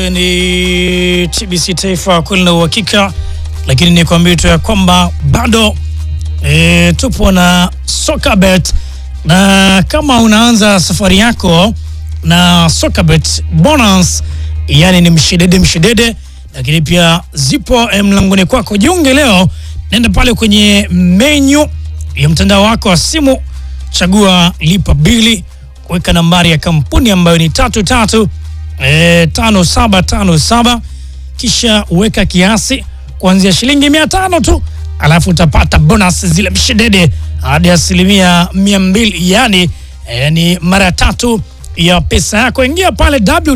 ni TBC Taifa kweli na uhakika, lakini nikwambie tu ya kwamba bado e, tupo na Sokabet, na kama unaanza safari yako na Sokabet bonus, yani ni mshedede mshedede, lakini pia zipo eh, mlangoni kwako. Jiunge leo, nenda pale kwenye menyu ya mtandao wako wa simu, chagua lipa bili, kuweka nambari ya kampuni ambayo ni tatu tatu E, tano saba tano saba kisha uweka kiasi kuanzia shilingi mia tano tu, alafu utapata bonus zile mshedede hadi asilimia mia mbili yani e, ni mara tatu ya pesa yako. Ingia pale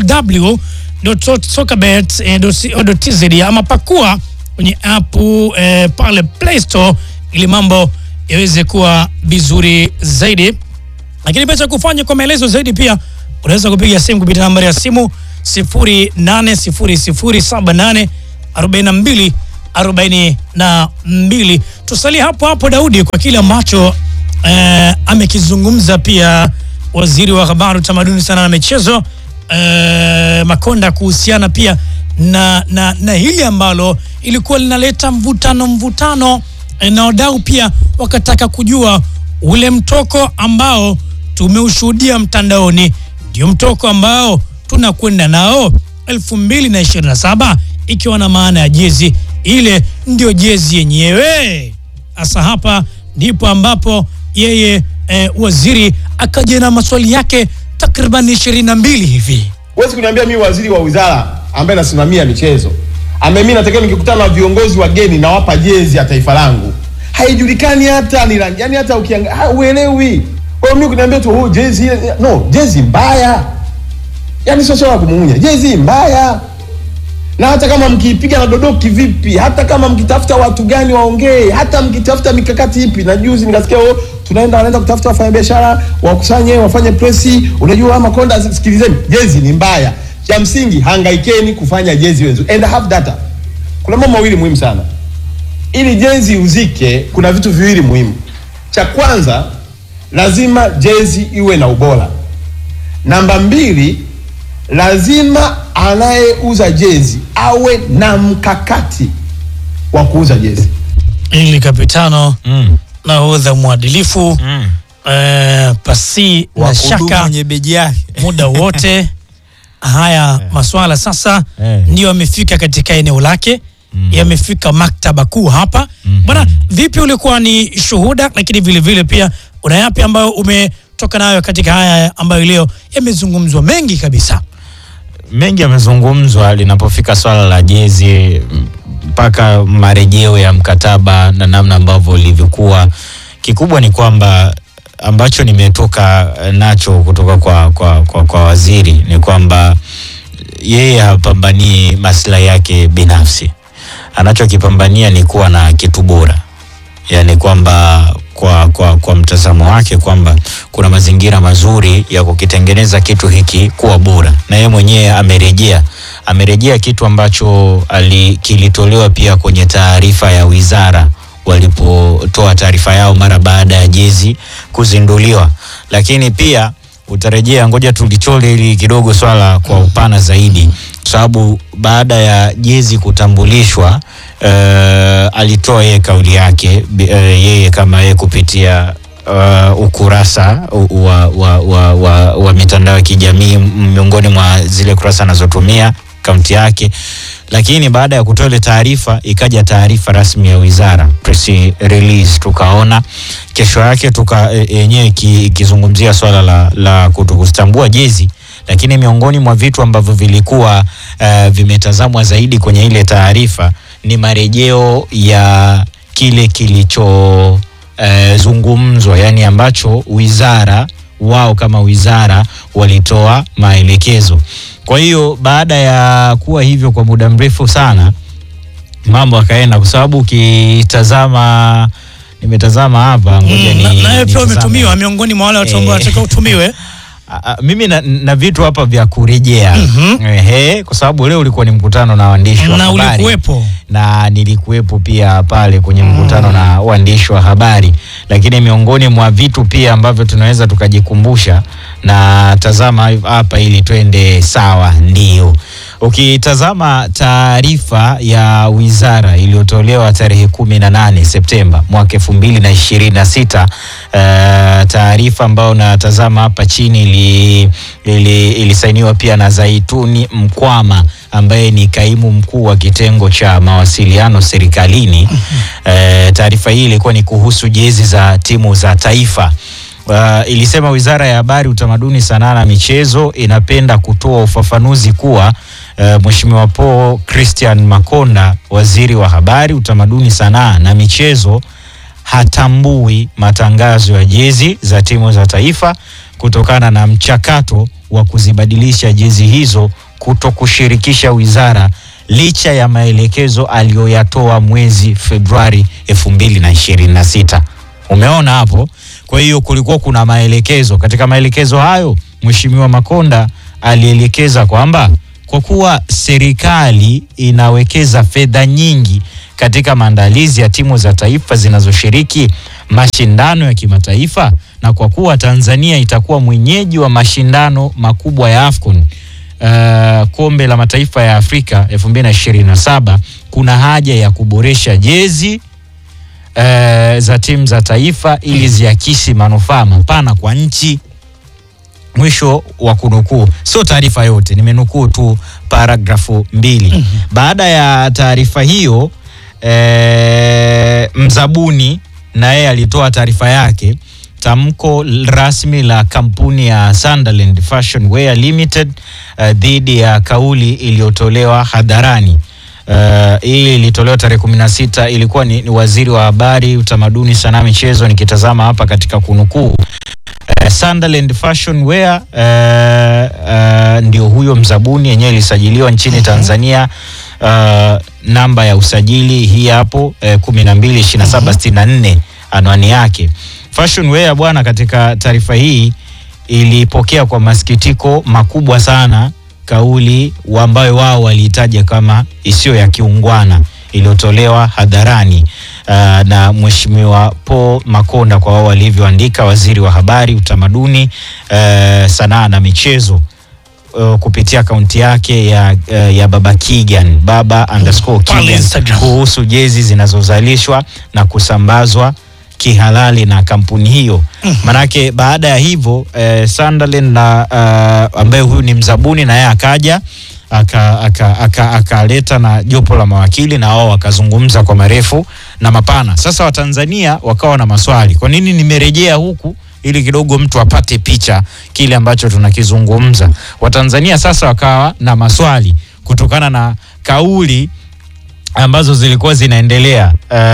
www.sokabet.co.tz ama pakua kwenye app e, pale Play Store ili mambo yaweze kuwa vizuri zaidi, lakini pia cha kufanya kwa maelezo zaidi pia unaweza kupiga simu kupitia nambari ya simu 0800784242. Tusalie hapo hapo Daudi, kwa kile ambacho eh, amekizungumza pia waziri wa habari, utamaduni, sana na michezo eh, Makonda kuhusiana pia na, na, na hili ambalo ilikuwa linaleta mvutano mvutano eh, na wadau pia wakataka kujua ule mtoko ambao tumeushuhudia mtandaoni ndio mtoko ambao tunakwenda nao 2027 ikiwa na maana ya jezi ile ndio jezi yenyewe. Sasa hapa ndipo ambapo yeye eh, waziri akaja na maswali yake takriban 22 hivi. Huwezi kuniambia mimi waziri wa wizara ambaye nasimamia michezo ame mimi natakiwa nikikutana na viongozi wageni nawapa jezi ya taifa langu, haijulikani hata ni rangi, yani hata ukiangalia uelewi. Kwa hiyo mimi kuniambia tu oh, jezi ile no, jezi mbaya, yani sio swala la kumuunya, jezi mbaya. Na hata kama mkiipiga na dodoki vipi, hata kama mkitafuta watu gani waongee, hata mkitafuta mikakati ipi. Na juzi nikasikia oh, tunaenda wanaenda kutafuta wafanyabiashara wakusanye wafanye presi. Unajua Makonda, sikilizeni, jezi ni mbaya. Cha msingi hangaikeni kufanya jezi wenzu and have data. Kuna mambo mawili muhimu sana ili jezi uzike. Kuna vitu viwili muhimu. Cha kwanza lazima jezi iwe na ubora. Namba mbili, lazima anayeuza jezi awe na mkakati wa kuuza jezi. Ili kapitano Mm. nahodha mwadilifu Mm. eh, pasi na Wahudumu shaka kwenye beji yake muda wote haya maswala sasa Eh. ndio yamefika katika eneo lake yamefika maktaba kuu hapa bwana vipi ulikuwa ni shuhuda lakini vile vile pia una yapi ambayo umetoka nayo katika haya ambayo leo yamezungumzwa mengi kabisa mengi yamezungumzwa linapofika swala la jezi mpaka marejeo ya mkataba na namna ambavyo ulivyokuwa. Kikubwa ni kwamba ambacho nimetoka nacho kutoka kwa, kwa, kwa, kwa waziri ni kwamba yeye hapambanii maslahi yake binafsi, anachokipambania ni kuwa na kitu bora yani kwamba kwa, kwa, kwa mtazamo wake kwamba kuna mazingira mazuri ya kukitengeneza kitu hiki kuwa bora, na yeye mwenyewe amerejea amerejea kitu ambacho ali, kilitolewa pia kwenye taarifa ya wizara walipotoa taarifa yao mara baada ya jezi kuzinduliwa, lakini pia utarejea, ngoja tulichole ili kidogo swala kwa upana zaidi, kwa sababu baada ya jezi kutambulishwa uh, alitoa yeye kauli yake uh, yeye kama yeye kupitia uh, ukurasa u- wa, wa, wa, wa, wa mitandao ya kijamii m- miongoni mwa zile kurasa anazotumia akaunti yake, lakini baada ya kutoa ile taarifa ikaja taarifa rasmi ya wizara press release, tukaona kesho yake tuka e- yenyewe iki- ikizungumzia swala la, la kutokuzitambua jezi lakini miongoni mwa vitu ambavyo vilikuwa uh, vimetazamwa zaidi kwenye ile taarifa ni marejeo ya kile kilicho uh, zungumzwa, yani ambacho wizara wao kama wizara walitoa maelekezo. Kwa hiyo baada ya kuwa hivyo kwa muda mrefu sana, mambo akaenda, kwa sababu ukitazama, nimetazama hapa, ngoja Mm, na- ni nawe pia nitazame. umetumiwa miongoni mwa wale watu ambao Eh. wanataka utumiwe A- a- mimi na, na vitu hapa vya kurejea ehe, kwa sababu leo ulikuwa ni mkutano na waandishi wa na habari ulikuwepo na nilikuwepo pia pale kwenye mkutano na waandishi wa habari, lakini miongoni mwa vitu pia ambavyo tunaweza tukajikumbusha na tazama hapa ili twende sawa, ndio Ukitazama taarifa ya wizara iliyotolewa tarehe kumi na nane Septemba mwaka elfu mbili na ishirini na sita taarifa ambayo natazama hapa chini ili, ili, ilisainiwa pia na Zaituni Mkwama ambaye ni kaimu mkuu wa kitengo cha mawasiliano serikalini. Eh, taarifa hii ilikuwa ni kuhusu jezi za timu za taifa. Uh, ilisema Wizara ya Habari, Utamaduni, Sanaa na Michezo inapenda kutoa ufafanuzi kuwa uh, Mheshimiwa Paul Christian Makonda, Waziri wa Habari, Utamaduni, Sanaa na Michezo hatambui matangazo ya jezi za timu za taifa kutokana na mchakato wa kuzibadilisha jezi hizo kuto kushirikisha wizara licha ya maelekezo aliyoyatoa mwezi Februari 2026. Umeona hapo? Kwa hiyo kulikuwa kuna maelekezo. Katika maelekezo hayo, Mheshimiwa Makonda alielekeza kwamba kwa kuwa serikali inawekeza fedha nyingi katika maandalizi ya timu za taifa zinazoshiriki mashindano ya kimataifa na kwa kuwa Tanzania itakuwa mwenyeji wa mashindano makubwa ya AFCON uh, kombe la mataifa ya Afrika 2027 kuna haja ya kuboresha jezi uh, za timu za taifa ili ziakisi manufaa mapana kwa nchi. Mwisho wa kunukuu. Sio taarifa yote, nimenukuu tu paragrafu mbili. Baada ya taarifa hiyo eh, mzabuni na yeye alitoa taarifa yake. Tamko rasmi la kampuni ya Sunderland Fashion Wear Limited uh, dhidi ya kauli iliyotolewa hadharani. Uh, hii ilitolewa tarehe kumi na sita. Ilikuwa ni, ni waziri wa habari, utamaduni, sanaa, michezo. Nikitazama hapa katika kunukuu uh, Sunderland Fashion Wear uh, uh, ndio huyo mzabuni, yenyewe ilisajiliwa nchini Tanzania uh, namba ya usajili hii hapo eh, kumi na mbili ishirini na saba sitini na nne anwani yake. Fashion Wear bwana, katika taarifa hii ilipokea kwa masikitiko makubwa sana kauli wa ambayo wao waliitaja kama isiyo ya kiungwana iliyotolewa hadharani uh, na Mheshimiwa Paul Makonda kwa wao walivyoandika, waziri wa habari, utamaduni, uh, sanaa na michezo uh, kupitia akaunti yake ya, uh, ya Baba Kigan baba underscore Pale Kigan Instagram. kuhusu jezi zinazozalishwa na kusambazwa kihalali na kampuni hiyo. Manake baada ya hivyo eh, Sunderland na uh, ambaye huyu ni mzabuni na yeye akaja akaleta aka, aka, akaleta na jopo la mawakili na wao wakazungumza kwa marefu na mapana. Sasa Watanzania wakawa na maswali, kwa nini nimerejea huku ili kidogo mtu apate picha kile ambacho tunakizungumza. Watanzania sasa wakawa na maswali kutokana na kauli ambazo zilikuwa zinaendelea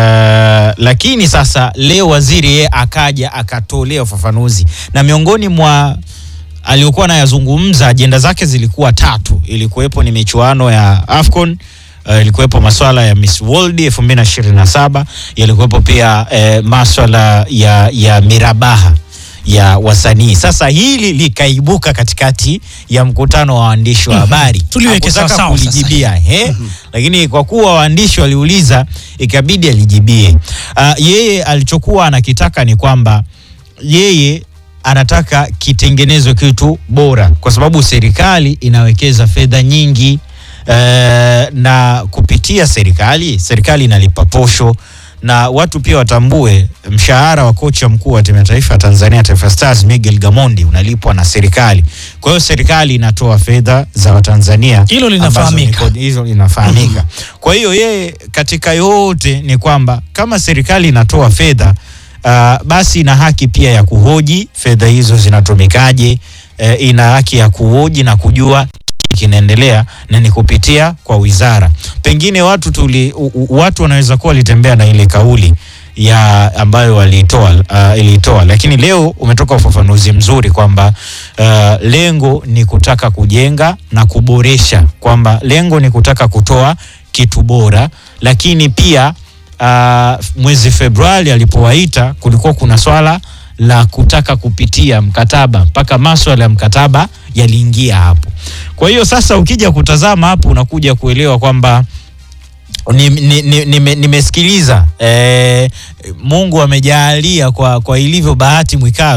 uh, lakini sasa leo waziri yeye akaja akatolea ufafanuzi na miongoni mwa aliyokuwa anayazungumza ajenda zake zilikuwa tatu. Ilikuwepo ni michuano ya AFCON uh, ilikuwepo maswala ya Miss World 2027 yalikuwepo pia uh, maswala ya, ya mirabaha ya wasanii. Sasa hili likaibuka katikati ya mkutano wa waandishi wa habari. Tuliweke Hakutaka sawasawa sasa. kulijibia he, lakini kwa kuwa waandishi waliuliza ikabidi alijibie. Uh, yeye alichokuwa anakitaka ni kwamba yeye anataka kitengenezwe kitu bora, kwa sababu serikali inawekeza fedha nyingi eh, na kupitia serikali, serikali inalipa posho na watu pia watambue mshahara wa kocha mkuu wa timu ya taifa ya Tanzania Taifa Stars Miguel Gamondi unalipwa na serikali. Kwa hiyo serikali inatoa fedha za Watanzania Hilo ambazo linafahamika. ni- hizo linafahamika. Kwa hiyo yeye katika yote ni kwamba kama serikali inatoa fedha uh, basi ina haki pia ya kuhoji fedha hizo zinatumikaje. Uh, ina haki ya kuhoji na kujua kinaendelea na ni kupitia kwa wizara. Pengine watu tuli, u, u, watu wanaweza kuwa walitembea na ile kauli ya ambayo walitoa uh, ilitoa, lakini leo umetoka ufafanuzi mzuri kwamba uh, lengo ni kutaka kujenga na kuboresha, kwamba lengo ni kutaka kutoa kitu bora, lakini pia uh, mwezi Februari alipowaita kulikuwa kuna swala la kutaka kupitia mkataba mpaka maswala ya mkataba yaliingia hapo. Kwa hiyo sasa ukija kutazama hapo unakuja kuelewa kwamba nimesikiliza ni, ni, nime- nimesikiliza eh, Mungu amejaalia kwa, kwa ilivyo bahati Mwikalo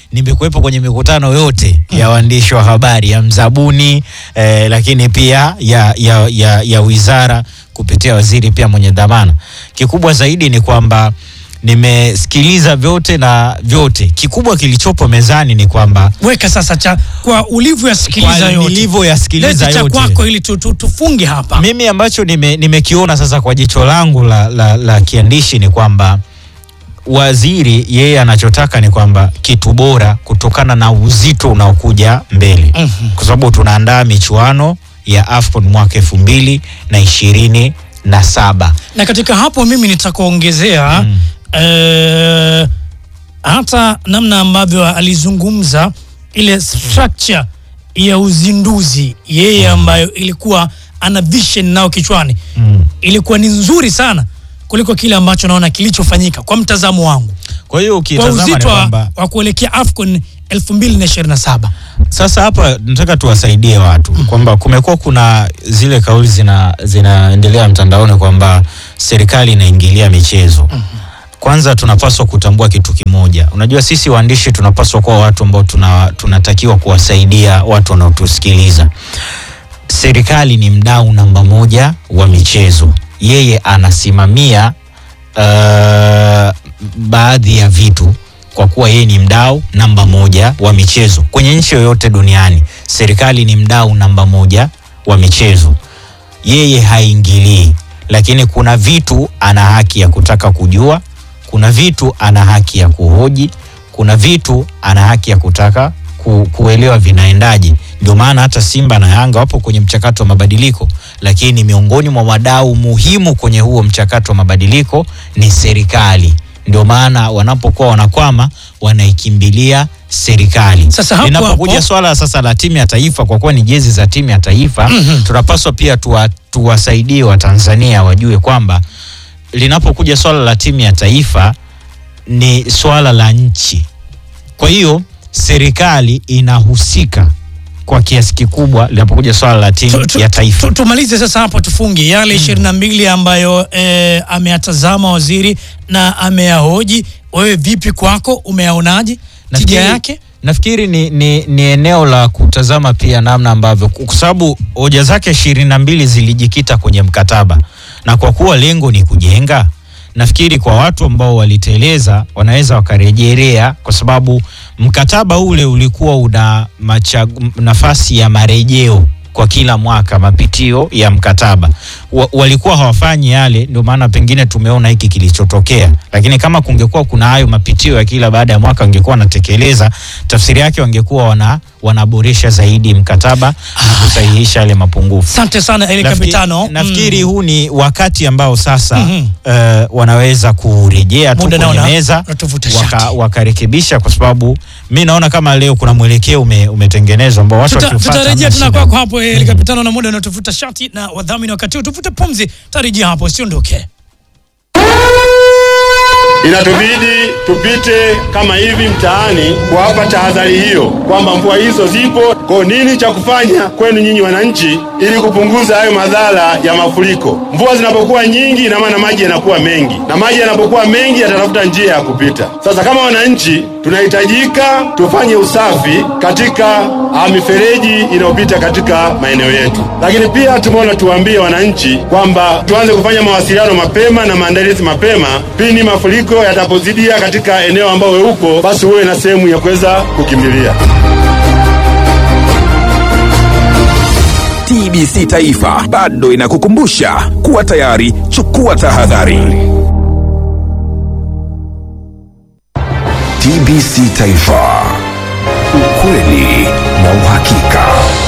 nimekuwepo kwenye mikutano yote ya waandishi wa habari ya mzabuni eh, lakini pia ya, ya, ya, ya wizara kupitia waziri pia mwenye dhamana. Kikubwa zaidi ni kwamba nimesikiliza vyote na vyote, kikubwa kilichopo mezani ni kwamba Weka sasa cha kwa ulivyoyasikiliza kwa yote. nilivyoyasikiliza Leta cha yote kwako ili tu, tu, tufunge hapa. mimi ambacho nime- nimekiona sasa kwa jicho langu la, la, la kiandishi ni kwamba waziri yeye anachotaka ni kwamba kitu bora kutokana na uzito unaokuja mbele Mhm. kwa sababu tunaandaa michuano ya AFCON mwaka elfu mbili na ishirini na saba. na katika hapo mimi nitakuongezea Mm. eh, hata namna ambavyo alizungumza ile structure ya uzinduzi yeye ambayo ilikuwa ana vision nao kichwani Mm. ilikuwa ni nzuri sana kuliko kile ambacho naona kilichofanyika kwa mtazamo wangu Kwa hiyo kwa ukitazama ni uzito wa, kwamba wa kuelekea AFCON 2027 Sasa hapa nataka tuwasaidie watu kwamba kumekuwa kuna zile kauli zina zinaendelea mtandaoni kwamba serikali inaingilia michezo. Kwanza tunapaswa kutambua kitu kimoja. Unajua sisi waandishi tunapaswa kuwa watu ambao tuna, tunatakiwa kuwasaidia watu wanaotusikiliza. Serikali ni mdau namba moja wa michezo. Yeye anasimamia uh, baadhi ya vitu kwa kuwa yeye ni mdau namba moja wa michezo kwenye nchi yoyote duniani. Serikali ni mdau namba moja wa michezo, yeye haingilii, lakini kuna vitu ana haki ya kutaka kujua, kuna vitu ana haki ya kuhoji, kuna vitu ana haki ya kutaka ku, kuelewa vinaendaje. Ndio maana hata Simba na Yanga wapo kwenye mchakato wa mabadiliko, lakini miongoni mwa wadau muhimu kwenye huo mchakato wa mabadiliko ni serikali. Ndio maana wanapokuwa wanakwama wanaikimbilia serikali. Sasa hapo Linapokuja hapo- swala sasa la timu ya taifa, kwa kuwa ni jezi za timu ya taifa tunapaswa pia tuwa, tuwasaidie Watanzania wajue kwamba linapokuja swala la timu ya taifa ni swala la nchi. Kwa hiyo serikali inahusika kwa kiasi kikubwa linapokuja swala la timu Tu- tu- ya taifa. tu- tumalize sasa hapo tufunge yale ishirini na mbili ambayo eh, ameyatazama waziri na ameyahoji. Wewe vipi kwako, umeyaonaje tija yake? nafikiri ni, ni, ni eneo la kutazama pia namna ambavyo kwa sababu hoja zake ishirini na mbili zilijikita kwenye mkataba na kwa kuwa lengo ni kujenga nafikiri kwa watu ambao waliteleza wanaweza wakarejelea kwa sababu mkataba ule ulikuwa una machagu, nafasi ya marejeo kwa kila mwaka mapitio ya mkataba wa, walikuwa hawafanyi yale, ndio maana pengine tumeona hiki kilichotokea. Lakini kama kungekuwa kuna hayo mapitio ya kila baada ya mwaka wangekuwa wanatekeleza, tafsiri yake wangekuwa wana, wanaboresha zaidi mkataba na kusahihisha yale mapungufu. Asante sana Eli Nafikiri- Kapitano. Nafikiri huu ni wakati ambao sasa Mhm. eh, wanaweza kurejea tu Muda kwenye naona meza unatuvuta waka, shati. wakarekebisha, kwa sababu mi naona kama leo kuna mwelekeo ume, umetengenezwa ambao watu Tuta- wakiufuata tutarejea hamna tena shida. kwako hapo Eli Kapitano, na muda unatuvuta shati na wadhamini wakati huu tuvute pumzi, tarejea hapo, usiondoke. Inatubidi tupite kama hivi mtaani kuwapa tahadhari hiyo kwamba mvua hizo zipo. Kwa nini cha kufanya kwenu nyinyi wananchi, ili kupunguza hayo madhara ya mafuriko? Mvua zinapokuwa nyingi, ina maana maji yanakuwa mengi, na maji yanapokuwa mengi yatatafuta njia ya kupita. Sasa kama wananchi, tunahitajika tufanye usafi katika ah, mifereji inayopita katika maeneo yetu, lakini pia tumeona tuwaambie wananchi kwamba tuanze kufanya mawasiliano mapema na maandalizi mapema pindi mafuriko yatapozidia katika eneo ambao we uko, basi uwe na sehemu ya kuweza kukimbilia. TBC Taifa bado inakukumbusha kuwa tayari, chukua tahadhari. TBC Taifa, ukweli na uhakika.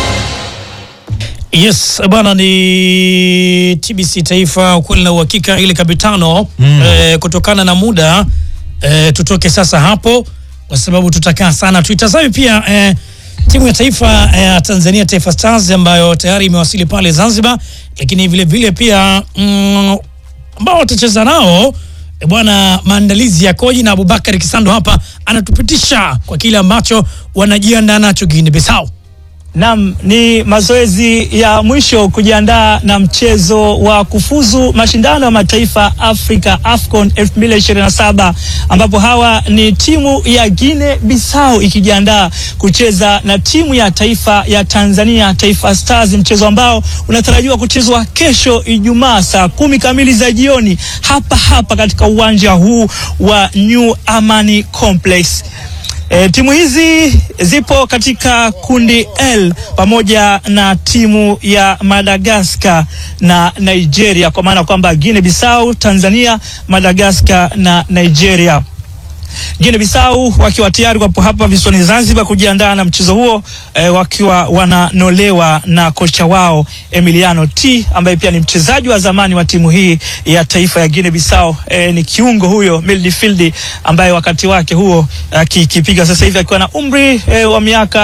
Yes bwana, ni TBC Taifa, ukweli na uhakika. Ili Kapitano Mm. eh, kutokana na muda eh, tutoke sasa hapo, kwa sababu tutakaa sana. Tuitazame pia eh, timu ya taifa ya Tanzania, Taifa Stars ambayo tayari imewasili pale Zanzibar, lakini vile vile pia mm, ambao watacheza nao eh, bwana, maandalizi yakoje? Na Abubakar Kisando hapa anatupitisha kwa kile ambacho wanajiandaa nacho Guinea Bissau. Naam, ni mazoezi ya mwisho kujiandaa na mchezo wa kufuzu mashindano ya mataifa Afrika AFCON 2027 ambapo hawa ni timu ya Guinea Bissau ikijiandaa kucheza na timu ya taifa ya Tanzania Taifa Stars, mchezo ambao unatarajiwa kuchezwa kesho Ijumaa saa kumi kamili za jioni hapa hapa katika uwanja huu wa New Amani Complex. E, timu hizi zipo katika kundi L pamoja na timu ya Madagascar na Nigeria, kwa maana kwamba Guinea Bissau, Tanzania, Madagascar na Nigeria. Guinea Bissau wakiwa tayari wapo hapa visiwani Zanzibar kujiandaa na mchezo huo eh, wakiwa wananolewa na kocha wao Emiliano T ambaye pia ni mchezaji wa zamani wa timu hii ya taifa ya Guinea Bissau. Eh, ni kiungo huyo midfield ambaye wakati wake huo akikipiga sasa hivi akiwa na umri eh, wa miaka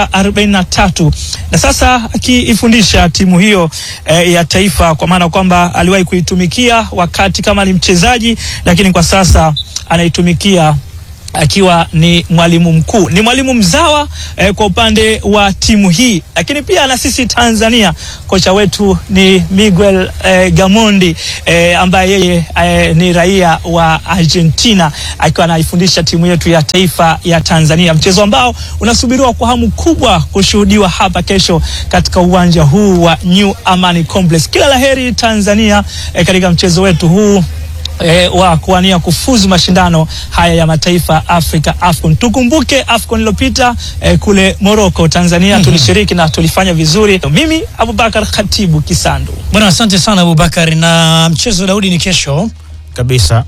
43 na sasa akiifundisha timu hiyo eh, ya taifa kwa maana kwamba aliwahi kuitumikia wakati kama ni mchezaji, lakini kwa sasa anaitumikia akiwa ni mwalimu mkuu, ni mwalimu mzawa eh, kwa upande wa timu hii, lakini pia na sisi Tanzania kocha wetu ni Miguel eh, Gamondi eh, ambaye yeye eh, ni raia wa Argentina akiwa anaifundisha timu yetu ya taifa ya Tanzania, mchezo ambao unasubiriwa kwa hamu kubwa kushuhudiwa hapa kesho katika uwanja huu wa New Amani Complex. Kila laheri Tanzania eh, katika mchezo wetu huu E, wa kuwania kufuzu mashindano haya ya mataifa Afrika AFCON. Tukumbuke AFCON iliyopita e, kule Morocco, Tanzania tulishiriki na tulifanya vizuri. Mimi Abubakar Khatibu Kisandu. Bwana, asante sana Abubakar, na mchezo Daudi ni kesho. kabisa.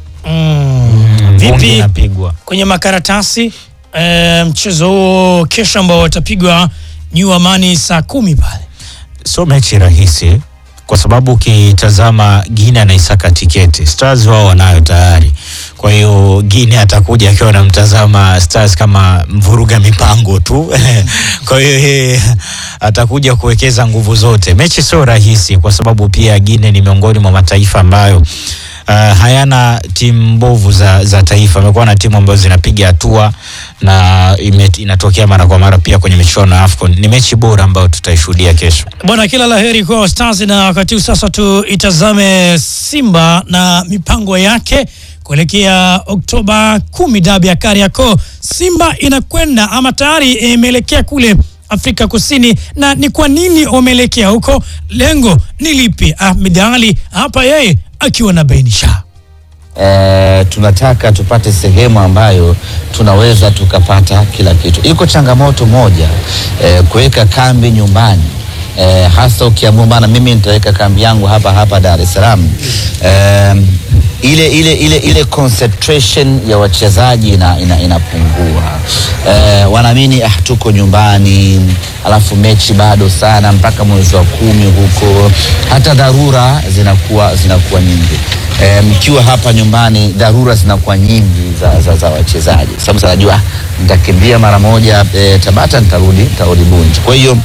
Mm. Vumbi Vipi inapigwa. kwenye makaratasi e, mchezo huo kesho ambao watapigwa New Amani saa kumi pale Sio mechi rahisi kwa sababu ukitazama Guinea anaisaka tiketi, Stars wao wanayo tayari. Kwa hiyo Guinea atakuja akiwa anamtazama Stars kama mvuruga mipango tu kwa hiyo yeye atakuja kuwekeza nguvu zote. Mechi sio rahisi kwa sababu pia Guinea ni miongoni mwa mataifa ambayo Uh, hayana timu mbovu za, za taifa. Amekuwa na timu ambazo zinapiga hatua na ime, inatokea mara kwa mara pia kwenye michuano ya AFCON. Ni mechi bora ambayo tutaishuhudia kesho. bwana. Kila laheri kwa Stars, na wakati huu sasa tuitazame Simba na mipango yake kuelekea Oktoba kumi, dabi ya Kariakoo. Simba inakwenda ama tayari imeelekea kule Afrika Kusini, na ni kwa nini wameelekea huko? Lengo ni lipi? Ahmed Ali hapa yeye akiwa na bainisha eh, tunataka tupate sehemu ambayo tunaweza tukapata kila kitu. Iko changamoto moja eh, kuweka kambi nyumbani eh, hasa ukiamua bana, mimi nitaweka kambi yangu hapa hapa Dar es Salaam eh, ile, ile, ile, ile concentration ya wachezaji ina, ina, inapungua eh, wanaamini ah, tuko nyumbani alafu mechi bado sana mpaka mwezi wa kumi huko, hata dharura zinakuwa zinakuwa nyingi eh, mkiwa hapa nyumbani dharura zinakuwa nyingi za, za, za wachezaji, sababu najua nitakimbia mara moja eh, Tabata nitarudi nitarudi Bunju, kwa hiyo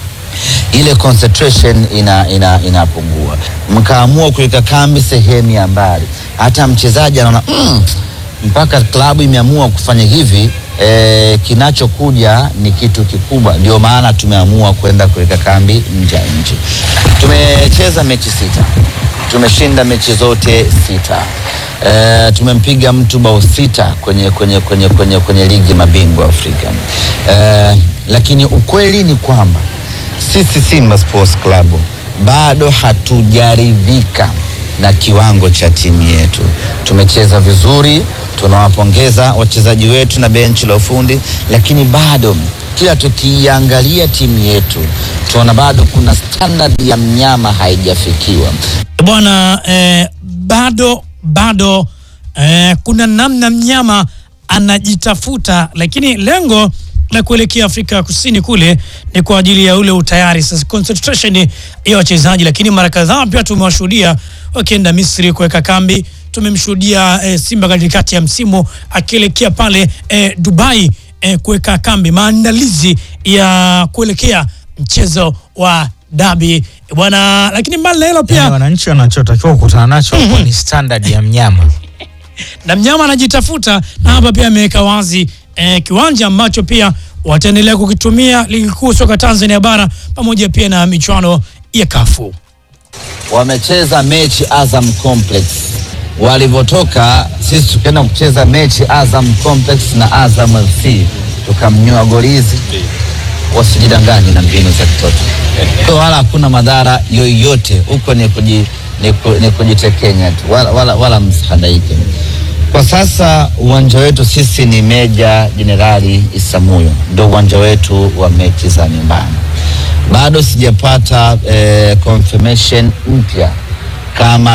ile concentration ina, ina, inapungua. Mkaamua kuweka kambi sehemu ya mbali, hata mchezaji anaona mm, mpaka klabu imeamua kufanya hivi e, kinachokuja ni kitu kikubwa. Ndio maana tumeamua kwenda kuweka kambi nje ya nchi. Tumecheza mechi sita, tumeshinda mechi zote sita. E, tumempiga mtu bao sita kwenye, kwenye, kwenye, kwenye, kwenye ligi mabingwa Afrika. E, lakini ukweli ni kwamba sisi Simba Sports Club bado hatujaridhika na kiwango cha timu yetu. Tumecheza vizuri, tunawapongeza wachezaji wetu na benchi la ufundi, lakini bado kila tukiangalia timu yetu tunaona bado kuna standard ya mnyama haijafikiwa. bwana eh, bado bado eh, kuna namna mnyama anajitafuta, lakini lengo la kuelekea Afrika ya Kusini kule ni kwa ajili ya ule utayari sasa, concentration ya wachezaji. Lakini mara kadhaa pia tumewashuhudia wakienda Misri kuweka kambi. Tumemshuhudia eh, Simba katikati ya msimu akielekea pale eh, Dubai eh, kuweka kambi, maandalizi ya kuelekea mchezo wa dabi bwana. Lakini mbali na hilo pia Yani wananchi wanachotakiwa kukutana nacho hapo ni standard ya mnyama. na mnyama anajitafuta na hapa pia ameweka wazi eh, kiwanja ambacho pia wataendelea kukitumia ligi kuu soka Tanzania bara pamoja pia na michuano ya kafu. wamecheza mechi Azam Complex. Walivyotoka sisi tukaenda kucheza mechi Azam Complex na Azam FC tukamnyoa golizi. Wasijidanganye na mbinu za kitoto, kwa wala hakuna madhara yoyote huko, ni, kuji, ni, ku, ni kujitekenya tu, wala, wala, wala msihadaike. Kwa sasa uwanja wetu sisi ni Meja Jenerali Isamuyo, ndio uwanja wetu wa mechi za nyumbani bado sijapata eh, confirmation mpya kama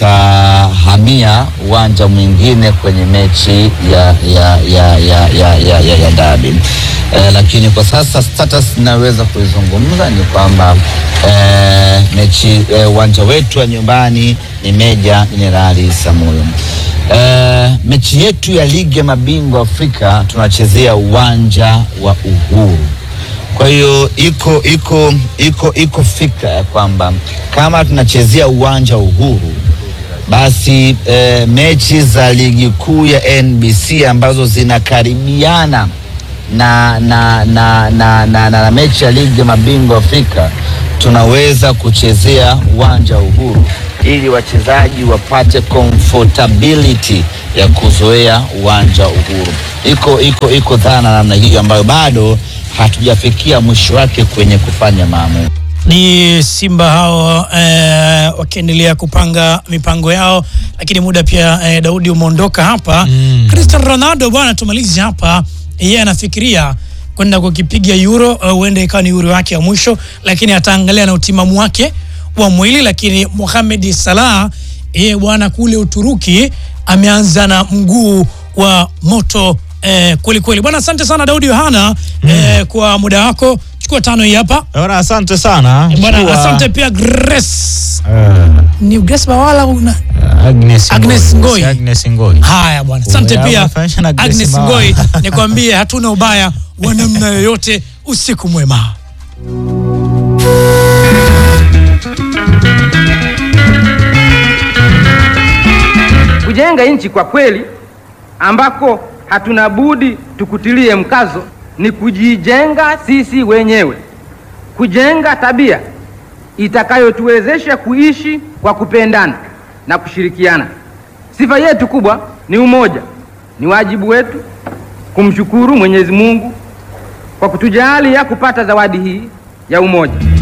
tutahamia uwanja mwingine kwenye mechi ya, ya, ya, ya, ya, ya, ya, ya dabi eh, lakini kwa sasa status inaweza kuizungumza ni kwamba eh, mechi eh, uwanja wetu wa nyumbani ni Meja Jenerali Samuyo. Eh, mechi yetu ya ligi ya mabingwa Afrika tunachezea uwanja wa Uhuru. Kwa hiyo iko iko iko iko fikra ya kwamba kama tunachezea uwanja wa Uhuru basi e, mechi za ligi kuu ya NBC ambazo zinakaribiana na, na, na, na, na, na, na mechi ya ligi ya mabingwa Afrika tunaweza kuchezea uwanja wa Uhuru ili wachezaji wapate comfortability ya kuzoea uwanja wa Uhuru. Iko iko iko dhana namna hiyo ambayo bado hatujafikia mwisho wake kwenye kufanya maamuzi. Ni Simba hao eh, wakiendelea kupanga mipango yao, lakini muda pia eh, Daudi umeondoka hapa mm. Cristiano Ronaldo bwana, tumalize hapa, yeye anafikiria kwenda kukipiga Euro, huenda uh, ikawa ni Euro yake ya mwisho, lakini ataangalia na utimamu wake wa mwili. Lakini Mohamed Salah yeye bwana, kule Uturuki ameanza na mguu wa moto eh, kweli kweli bwana. Asante sana Daudi Yohana mm. eh, kwa muda wako, chukua tano hii hapa Bwana, asante sana bwana. Chukua, Asante pia Grace eh, ni Grace Bawala una Agnes Agnes Ngoi. Agnes Ngoi. Haya bwana, asante Umeamua pia kufanyisha na Grace Agnes Bawala. Ngoi, nikwambie hatuna ubaya wa namna yoyote. Usiku mwema. Kujenga nchi kwa kweli ambako hatuna budi tukutilie mkazo ni kujijenga sisi wenyewe, kujenga tabia itakayotuwezesha kuishi kwa kupendana na kushirikiana. Sifa yetu kubwa ni umoja. Ni wajibu wetu kumshukuru Mwenyezi Mungu kwa kutujalia kupata zawadi hii ya umoja.